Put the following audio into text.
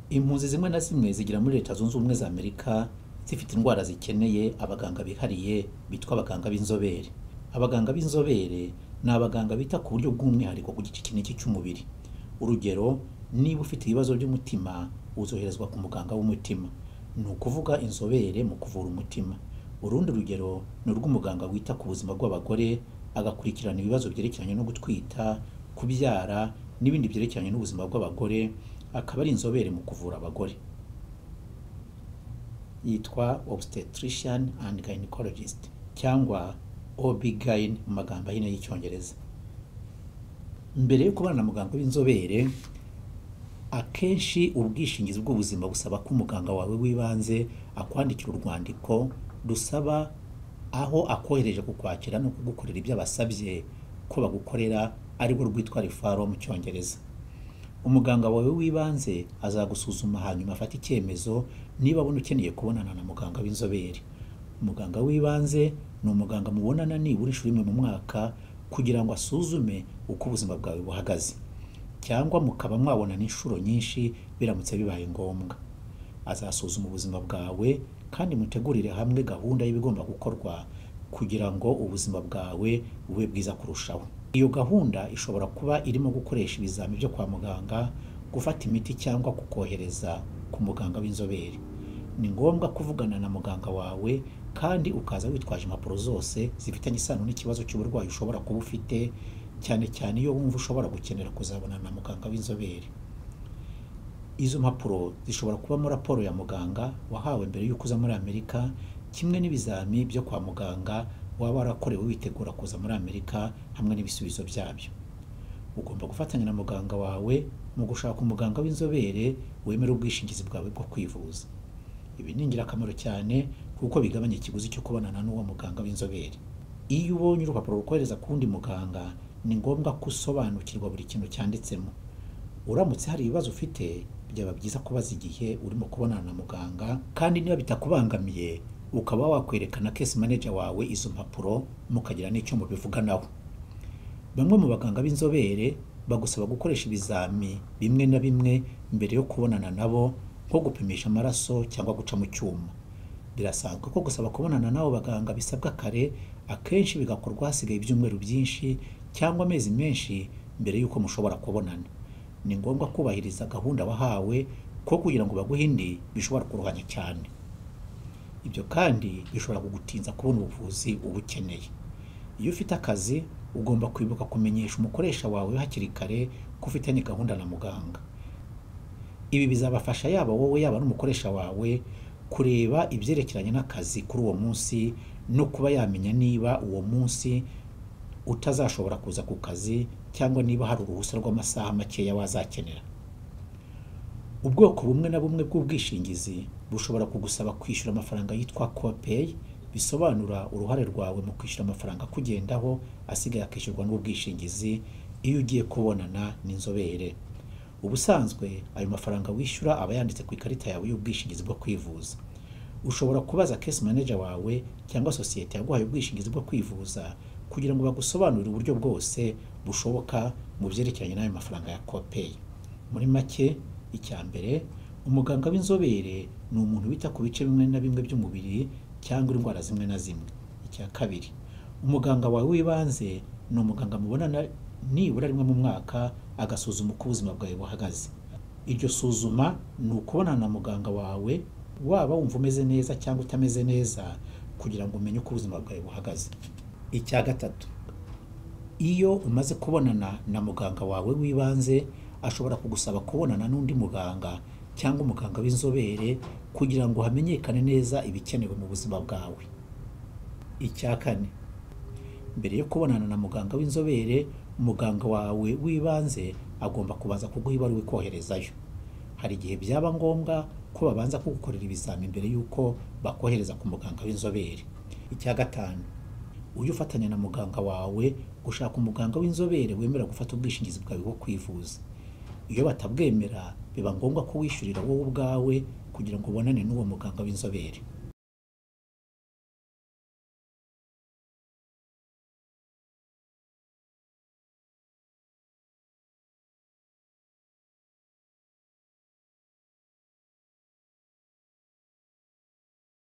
impunzi zimwe na zimwe zigira muri leta zunze ubumwe za amerika zifite indwara zikeneye abaganga bihariye bitwa abaganga b'inzobere abaganga b'inzobere ni abaganga bita ku buryo bw'umwihariko ku gice iki n'iki cy'umubiri urugero niba ufite ibibazo by'umutima uzoherezwa ku muganga w'umutima ni ukuvuga inzobere mu kuvura umutima urundi rugero ni urw'umuganga wita ku buzima bw'abagore agakurikirana ibibazo byerekeranye no gutwita kubyara n'ibindi byerekeranye n'ubuzima bw'abagore akaba ari inzobere mu kuvura abagore yitwa obstetrician and gynecologist cyangwa OB-GYN mu magambo ahinnye y'icyongereza mbere yo kubana na muganga w'inzobere akenshi ubwishingizi bw'ubuzima busaba ko umuganga wawe w'ibanze akwandikira urwandiko rusaba aho akohereje kukwakira no kugukorera ibyo abasabye ko bagukorera arirwo rwitwa refaro mu cyongereza umuganga wawe w'ibanze azagusuzuma hanyuma afate icyemezo niba abona ukeneye kubonana na muganga w'inzobere umuganga w'ibanze ni umuganga mubonana nibura inshuro imwe mu mwaka kugira ngo asuzume uko ubuzima bwawe buhagaze cyangwa mukaba mwabonana inshuro nyinshi biramutse bibaye ngombwa azasuzuma ubuzima bwawe kandi mutegurire hamwe gahunda y'ibigomba gukorwa kugira ngo ubuzima bwawe bube bwiza kurushaho iyo gahunda ishobora kuba irimo gukoresha ibizami byo kwa muganga gufata imiti cyangwa kukohereza ku muganga w'inzobere ni ngombwa kuvugana na muganga wawe kandi ukaza witwaje impapuro zose zifitanye isano n'ikibazo cy'uburwayi ushobora kuba ufite cyane cyane iyo wumva ushobora gukenera kuzabonana na muganga w'inzobere izo mpapuro zishobora kubamo raporo ya muganga wahawe mbere y'uko uza muri amerika kimwe n'ibizami byo kwa muganga waba warakorewe witegura kuza muri amerika hamwe n'ibisubizo byabyo ugomba gufatanya na muganga wawe mu gushaka umuganga w'inzobere wemera ubwishingizi bwawe bwo kwivuza ibi ni ingirakamaro cyane kuko bigabanya ikiguzi cyo kubonana n'uwo muganga w'inzobere iyo ubonye urupapuro rukohereza ku wundi muganga ni ngombwa ko usobanukirwa buri kintu cyanditsemo uramutse hari ibibazo ufite byaba byiza kubaza igihe urimo kubonana na muganga kandi niba bitakubangamiye ukaba wakwerekana case manager wawe izo mpapuro mukagira n'icyo mubivuganaho bamwe mu baganga b'inzobere bagusaba gukoresha ibizami bimwe na bimwe mbere yo kubonana nabo nko gupimisha amaraso cyangwa guca mu cyuma birasanzwe ko gusaba kubonana n'abo baganga bisabwa kare akenshi bigakorwa hasigaye ibyumweru byinshi cyangwa amezi menshi mbere y'uko mushobora kubonana ni ngombwa kubahiriza gahunda wahawe ko kugira ngo baguhe indi bishobora kuruhanya cyane ibyo kandi bishobora kugutinza kubona ubuvuzi uba ukeneye iyo ufite akazi ugomba kwibuka kumenyesha umukoresha wawe hakiri kare ko ufitanye gahunda na muganga ibi bizabafasha yaba wowe yaba n'umukoresha wawe kureba ibyerekeranye n'akazi kuri uwo munsi no kuba yamenya niba uwo munsi utazashobora kuza ku kazi cyangwa niba hari uruhushya rw'amasaha makeya wazakenera ubwoko bumwe na bumwe bw'ubwishingizi bushobora kugusaba kwishyura amafaranga yitwa kopeyi bisobanura uruhare rwawe mu kwishyura amafaranga akugendaho asigaye akishyurwa n'ubwishingizi iyo ugiye kubonana n'inzobere ubusanzwe ayo mafaranga wishyura aba yanditse ku ikarita yawe y'ubwishingizi bwo kwivuza ushobora kubaza case manager wawe cyangwa sosiyete yaguhaye ubwishingizi bwo kwivuza kugira ngo bagusobanurire uburyo bwose bushoboka mu byerekeranye n'ayo mafaranga ya kopeyi muri make icya mbere umuganga w'inzobere ni umuntu wita ku bice bimwe na bimwe by'umubiri cyangwa indwara zimwe na zimwe icya kabiri umuganga wawe w'ibanze ni umuganga mubonana nibura rimwe mu mwaka agasuzuma uko ubuzima bwawe buhagaze iryo suzuma ni ukubonana na muganga wawe waba wumva umeze neza cyangwa utameze neza kugira ngo umenye uko ubuzima bwawe buhagaze icya gatatu iyo umaze kubonana na muganga wawe w'ibanze ashobora kugusaba kubonana n'undi muganga cyangwa umuganga w'inzobere kugira ngo hamenyekane neza ibikenewe mu buzima bwawe icya kane mbere yo kubonana na muganga w'inzobere umuganga wawe w'ibanze agomba kubanza kuguha ibaruwa ikoherezayo hari igihe byaba ngombwa ko babanza kugukorera ibizami mbere y'uko bakohereza ku muganga w'inzobere icya gatanu ujye ufatanya na muganga wawe gushaka umuganga w'inzobere wemera gufata ubwishingizi bwawe bwo kwivuza iyo batabwemera biba ngombwa ko wishyurira wowe ubwawe kugira ngo ubonane n'uwo muganga w'inzobere